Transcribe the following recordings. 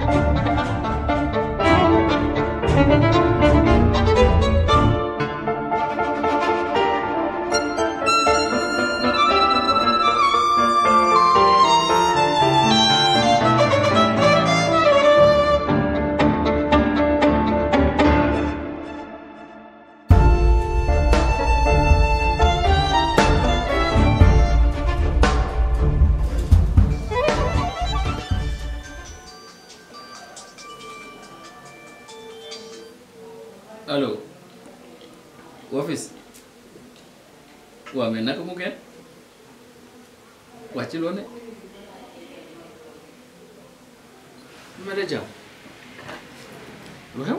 allo office waaw mais naka mu ngeen wax ci loo ne ma de jàmm lu xew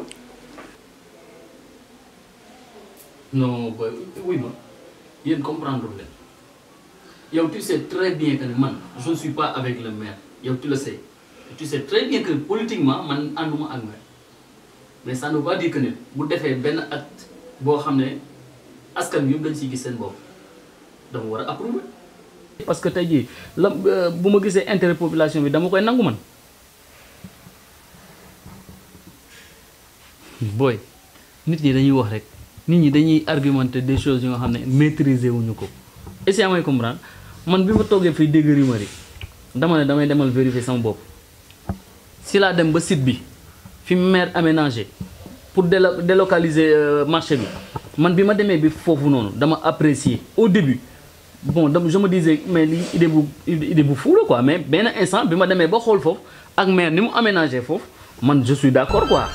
non boy wuy ma yéen comprendre leen yow tu sais très bien que ne man je ne suis pas avec le maire yow tu le sais tu sais très bien que politiquement man ànduma ak maire mais ça ne veut pas dire que ne bu defee benn acte boo xam ne askan yëpp dañ siy gis seen bopp dama war a approuver. parce que tey jii la bu ma gisee intérêt population bi dama koy nangu man. booy nit ñi dañuy wax rek nit ñi dañuy argumenter des choses yoo xam ne maîtriser wuñu ko est-ce que may comprendre man bi ma toogee fii dégg rumeur yi dama ne damay demal vérifier sama bopp si laa dem ba site bi. fi maire aménagé pour délo délocaliser marché bi man bi ma demee bi foofu noonu dama apprécier au début bon dama je me disais mais lii idée bu idée bu fou la quoi mais benn instant bi ma demee ba xool foofu ak maire ni mu aménagé foofu man je suis d'accord quoi.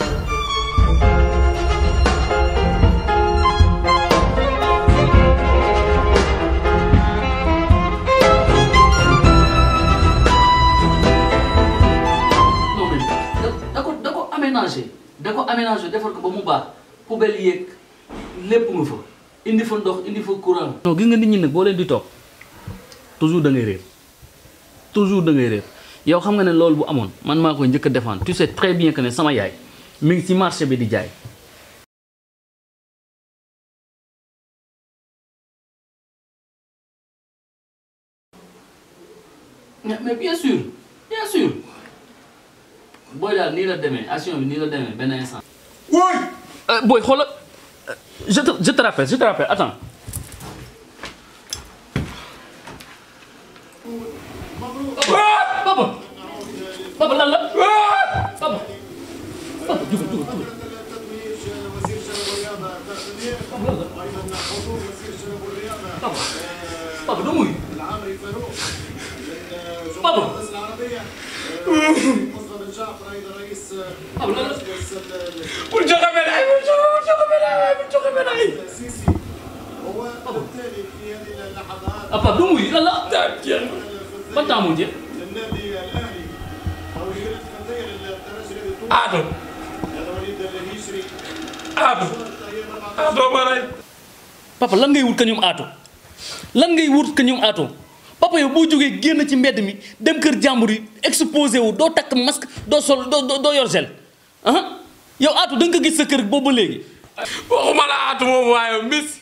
non mais da ko da ko aménagé da ko aménagé defar ko ba mu baax poubelle yeeg lépp nga fa indi fa ndox indi fa courant. non gis nga nit ñi nag boo leen di toog toujours da ngay réer toujours da ngay réer yow xam nga ne loolu bu amoon man maa koy njëkk a défendre tu sais très bien que ne sama yaay mi ngi ci marché bi di jaay. mais mais bien sûr bien sûr booy daal nii la demee action bi nii la demee benn instant. Woy booy xoolal je te je te rappelle je te rappelle attends. papa papa lan la papa papa jugal jugal jugal. papa papa doo muy papa. papa lan la. bul joxe médaille bul joxe bul joxe médaille bul joxe médaille. ah papa doo muy lan la. ban temps moo jeex. Aado Aado Aado ma rey. papa lan ngay wut ka ñoom aato lan ngay wut ka ñoom aato papa yow boo jógee génn ci mbedd mi dem kër jàmbur yi exposé wu doo takk masque doo sol doo doo doo yor gel ah yow aato da nga ko gis sa kër boobu ba léegi. waxuma la Aado moom waaye Messi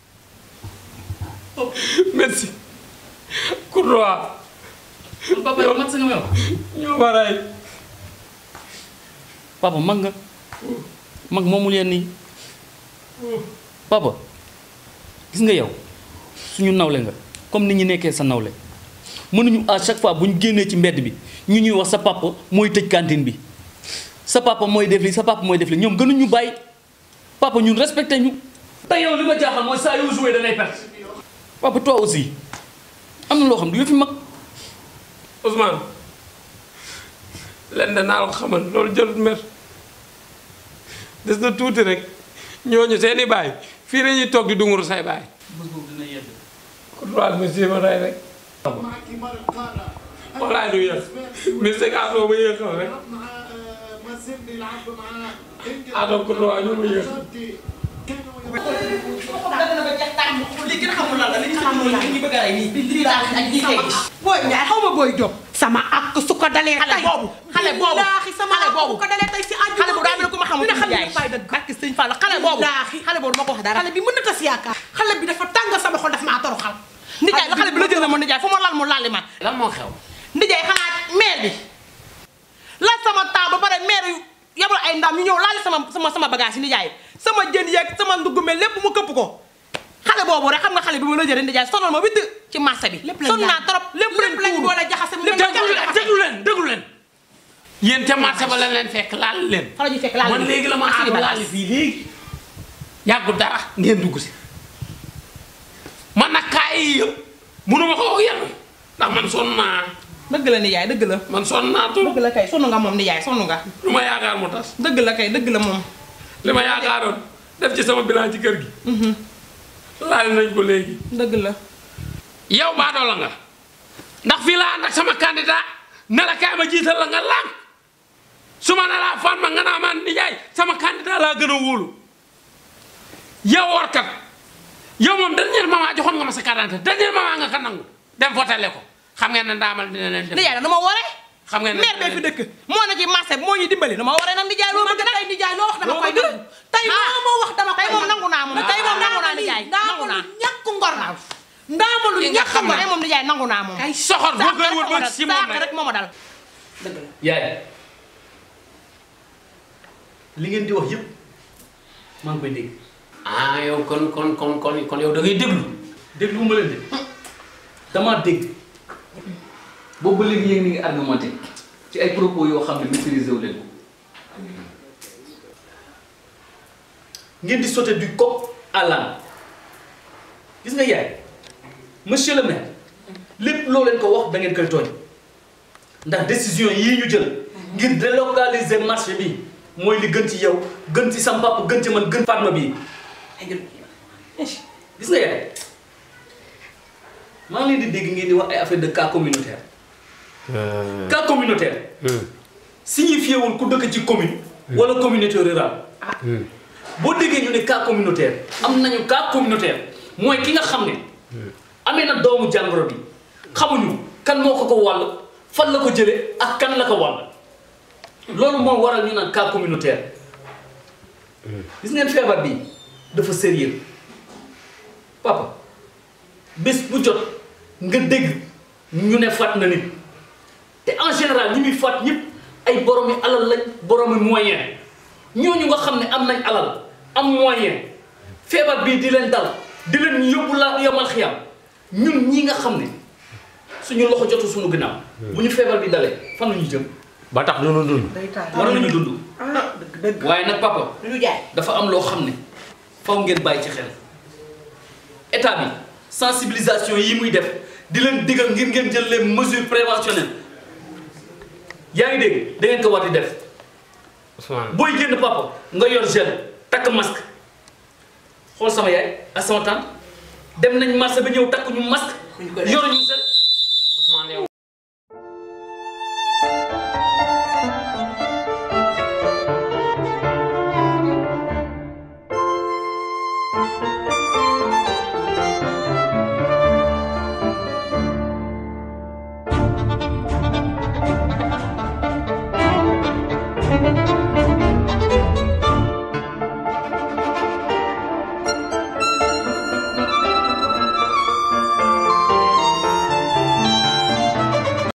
Messi Courtois papa yow mat sa nga may wax. ñoo ma rey. papa mag nga mag moomul yenn yi papa gis nga yow suñu nawle nga comme ni ñu nekkee sa nawle mënuñu à chaque fois bu ñu génnee ci mbedd bi ñu ñuy wax sa papa mooy tëj cantine bi sa papa mooy def li sa papa mooy def li ñoom gënuñu bàyyi papa ñun respecté ñu. te yow li ma jaaxal mooy saa yoo joué da ngay perte papa toi aussi am na loo xam du yëfi mag. Ousmane lenn naa la ko xamal loolu jëlut mer des na tuuti rek ñooñu seeni baay fii la ñuy toog di dunguru say baay. bés boobu dina yedd. Courtois monsieur ma rey rek. walaay du yéex monsieur Aado ma yéexal rek Aado Courtois ñu ma yéex. booy Ndiaye xaw ma booy Diop. sama ak su ko dalee tey xale boobu billaahi sama xale boobu bu ko dalee tey si àjjuma xale boobu daa mel ne ku ma xamul dina xam Ndiaye. ne fay dëgg barke sëñ Fall xale boobu Billaahi. xale boobu ma ko wax dara xale bi mën na tas yaakaar xale bi dafa tàng sama xol daf maa toroxal Ndiaye la xale bi la jël na ma Ndiaye fu ma lal mu lalli ma lan moo xew. Ndiaye xanaa maire bi la sama temps ba ay ndam ñu ñëw laal sama sama sama bagage yi nijaay sama jën yeeg sama nduggume lépp mu këpp ko xale boobu rek xam nga xale bi ma la jëlee nijaay sonal ma witt ci marché bi Lépp lañ sonn naa jaay. trop lépp lépp lañ boole jaxase mu lépp mel lañ ni déglu leen déglu leen déglu leen yéen ca marché ba la leen fekk laal leen fa la ñuy fekk laal man leen. léegi la ma ak suñu aar bagage. laal fii léegi yàggul dara ngeen dugg si man nag kaay yi yëpp mënuma ko yenu ndax man sonn naa dëgg la nijaay dëgg la man sonn naa trop dëgg la kay sonn nga moom nijaay sonn nga lu ma yaakaar mu tas dëgg la kay dëgg la moom li ma yaakaaroon def ci sama bilan ci kër gi laal nañ ko léegi dëgg la yow baadoola nga ndax fii laa ànd ak sama candidat ne la kaay ma jiital la nga lànk su ma ne laa fan ma nga naa man nijaay sama candidat laa gën a wóolu yow warkat yow moom dernier moment joxoon nga ma sa carte d'identité dernier moment nga ko nangu dem votele ko xam ngeen ne ndaamal dina leen dem nijaay nag dama waree xam ngeen ne maire bee fi dëkk moo na ci marché bi moo ñuy dimbali dama waree nag nijaay loo bëgg nag tey nijaay loo wax dama Loo koy bëgg? nangu tey loo ma wax dama koy tey moom nangu naa moom tey moom nangu naa ndaamalu nijaay nangu naa ñàkk ngor la ndaamalu Li nga ñàkk xam ngor ne tey moom nijaay nangu naa moom ay soxor boo koy wër ba si moom saak rek rek moo ma dal yaay li ngeen di wax yëpp maa ngi koy dégg ah yow kon kon kon kon kon yow da ngay déglu déglu ma leen de damaa dégg boobu ba léegi yéen ni ngi argumenté ci ay propos yoo xam ne maîtriser wu leen ko ngeen di sauter du coq à l'âne gis nga yaay monsieur le maire lépp loo leen ko wax da ngeen koy tooñ ndax décision yii ñu jël ngir délocaliser marché bi mooy li gën ci yow gën ci sam papa gën ci man gën Fatma bii gis nga yaay maa ngi leen di dégg ngeen di wax ay affaire de cas communautaire cas communautaire signifié wul ku dëkk ci commune wala communauté rurale boo déggee ñu ne cas communautaire am nañu cas communautaire mooy ki nga xam ne amee na doomu jàngoro bi xamuñu kan moo ko ko wàll fan la ko jëlee ak kan la ko wàll loolu moo waral ñu naan cas communautaire gis ngeen feebar bi dafa sérieux papa bés bu jot nga dégg ñu ne faat na nit te en général ñi muy faat ñëpp ay boromi alal lañ boromi moyen ñooñu nga xam ne am nañ alal am moyen feebar bii di leen dal di leen yóbbu la yomal xiyam ñun ñi nga xam ne suñu loxo jotu suñu ginnaaw bu ñu feebar bi dalee fan la ñu jëm ba tax du nu dund day taal war nañu dund ah dëgg dëgg waaye nag papa lu jaay dafa am loo xam ne faw ngeen bàyyi ci xel état bi sensibilisation yi muy def di leen digal ngir ngeen jël les mesures préventionnelles yaa ngi dégg da ngeen ko war di def Ousmane booy génn papa nga yor gel takk masque xool sama yaay ak sama tante dem nañ marché ba ñëw takk ñu masque Buñ ko def. yor ñu gel Ousmane yow